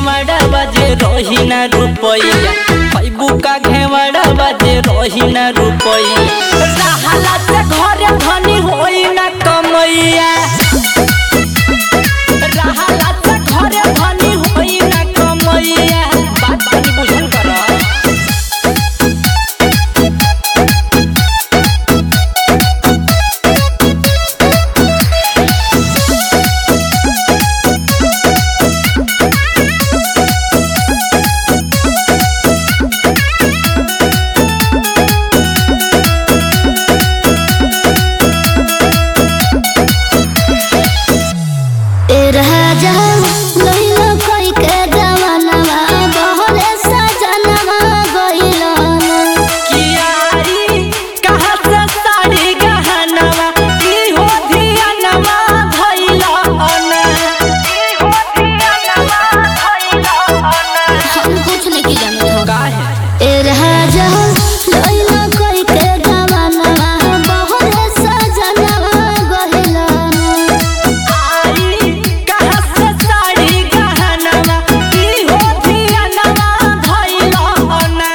घेवड़ा बाजे रही ना रुपैया पैबू का घेवड़ा बाजे रही ना रुपैया रहला से घरे धनी होई ना कमैया रहला से घरे धनी होई ना कमैया बात तनी बुझल कर ए राजा लइलो कोई के जवानवा बहरे सजनवा गइलो कियारी कहाँ से साड़ी गहनवा की हो धियानवा भइला अना की हो धियानवा भइला अना हम कुछ नहीं जानत हो काहे ए राजा लइलो कोई के जवानवा बहरे सजनवा गइलो आई कहाँ से साड़ी गहनवा की हो धियानवा भइला अना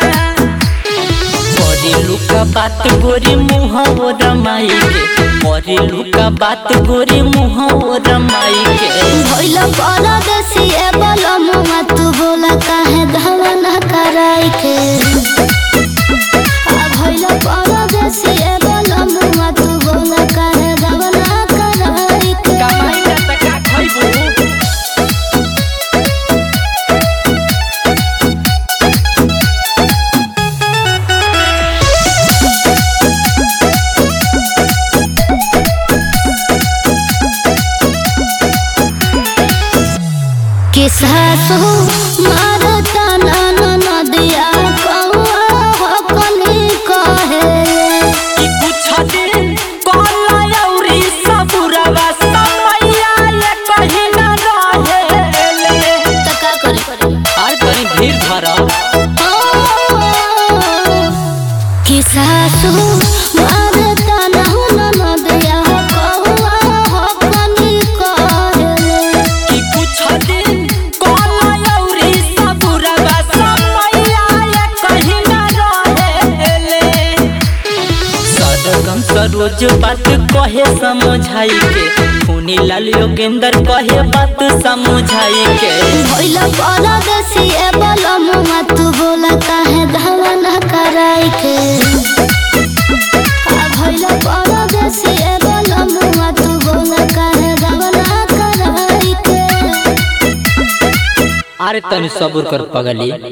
परी लुका बात गोरी मुँह ओ रमाई के परी लुका बात गोरी मुँह ओ रमाई के भइलो परदेसी ए बोलो मुआ तू बोला काहे धवना कराई के आ भइलो परदेसी ए बोलो मुआ तू बोला काहे धवना कराई के कमाई ना त का खइबू के सासु मारता नन नदिया कौआ हो कनी कहे ई कुछ दिन कोला औरी सबुरवा समैया ये कहीं ना रहेले त का करे आर कहीं धीर धरा कि सासु मारता नहुन नदिया कौआ हो कनी कहे ई कुछ दिन कोला औरी सबुरवा समैया ये कहीं ना रहेले सरगम सरोज बात कहे समझाई के खूनी लाल योगेंद्र कहे बात समझाई के भइला परदेसी ए बोलो मुआ तू बोला काहे धवना कराई के आ भइला परदेसी ए बोलो मुआ तू बोला काहे धवना कराई के अरे तनी सब्र कर पगली